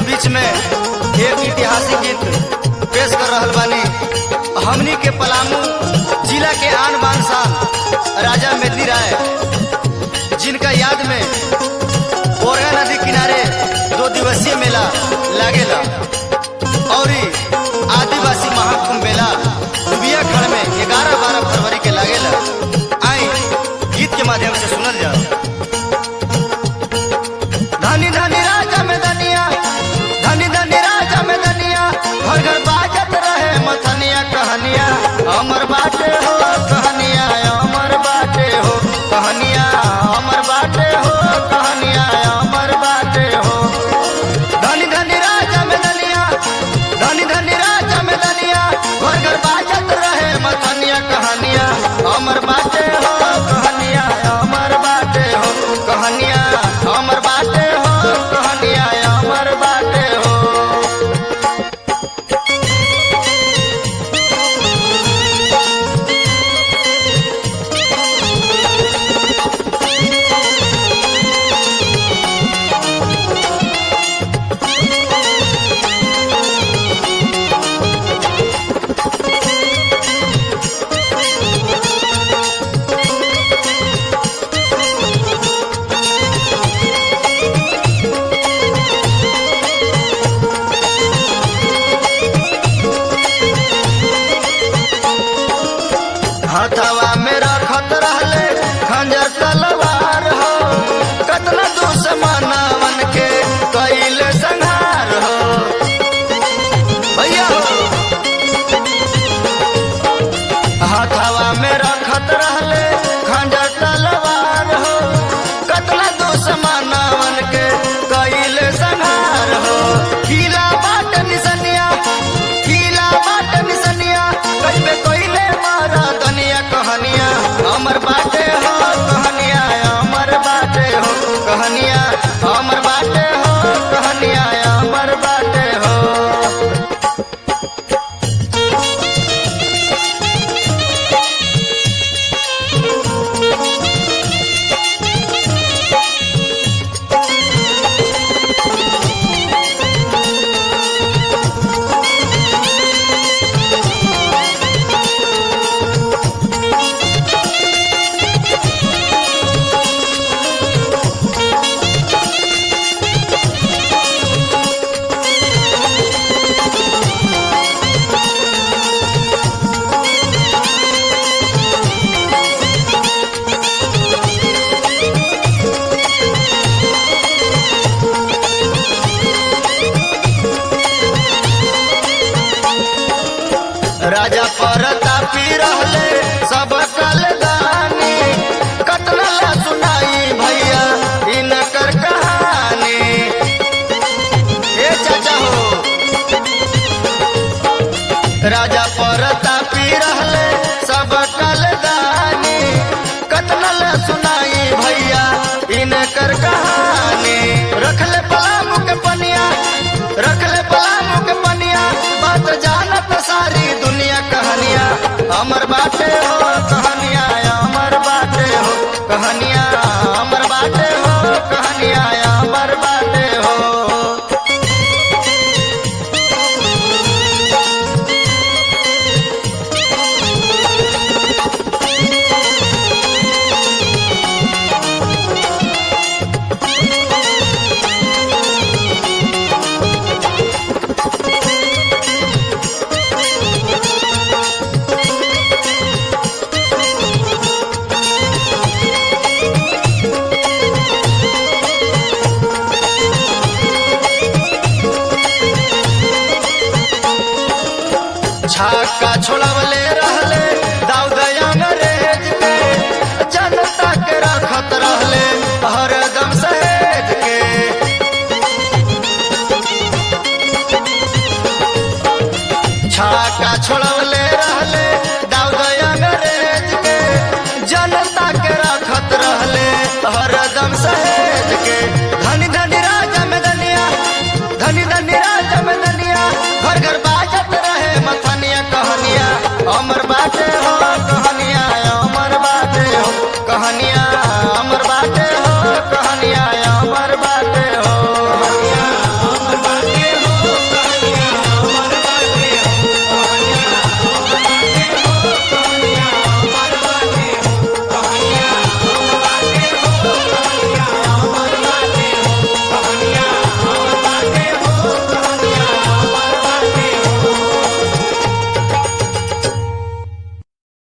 बीच में एक ऐतिहासिक गीत पेश कर रहल बानी हमनी के पलामू जिला के आन बान शान राजा मेदनी राय जिनका याद में बोरगा नदी किनारे दो दिवसीय मेला लागेला और ई आदिवासी महाकुंभ मेला दुबिया खड़ में ग्यारह बारह फरवरी के लागेला आई गीत के माध्यम से सुनल जाओ धनी धनी राजा में धनिया धनी धनी राजा में धनिया घर घर बाजत रहे मथनिया कहनिया अमर बाटे हो कहनिया अमर बाटे हो कहनिया अमर बाटे हो कहनिया अमर बाटे हो धनी धनी राजा में धनिया धनी धनी राजा में धनिया घर घर बाजत रहे मथनिया कहनिया अमर बाटे हो कहनिया अमर बाटे हो कहनिया अमर बाटे हो कहनिया अमर बाटे हो हथवा में रखत रहले खंजर तलवार हो कतना दुश्मनवन के कैले संहार हो भैया हो हथवा में रखत रहले खंजर तलवार हो कतना दुश्मनवन के कैले संहार हो किला बाट निसनिया किला बाट निसनिया कइबे कइले मारा दनिया कहनिया अमर बाटे हो कहनिया अमर बाटे हो कहनिया अमर बाटे हो कहनिया अमर बाटे हो राजा परतापी रहले सब कलदानी कतना ला सुनाई भैया इनकर कहानी ए चाचा हो राजा परतापी रहले सब कलदानी कतना ला सुनाई भैया इनकर कहानी रखले पलामू के पनिया रखले पलामू के पनिया बात जानत सारी दुनिया कहानिया अमर बाटे हो कहानिया अमर बाटे हो कहानिया अमर बाटे हो कहानिया अमर बाटे हो छाका छोड़वले रहले दाऊद अंग्रेज के जनता के रखत रहले हरदम सहेज के छाका छोड़वले रहले दाऊद अंग्रेज के जनता के रखत रहले हरदम सहेज के धनी धनी राजा में धनिया धनी धनी राजा में धनिया घर घर बाजत रहे मथनिया कहनिया अमर बाटे हो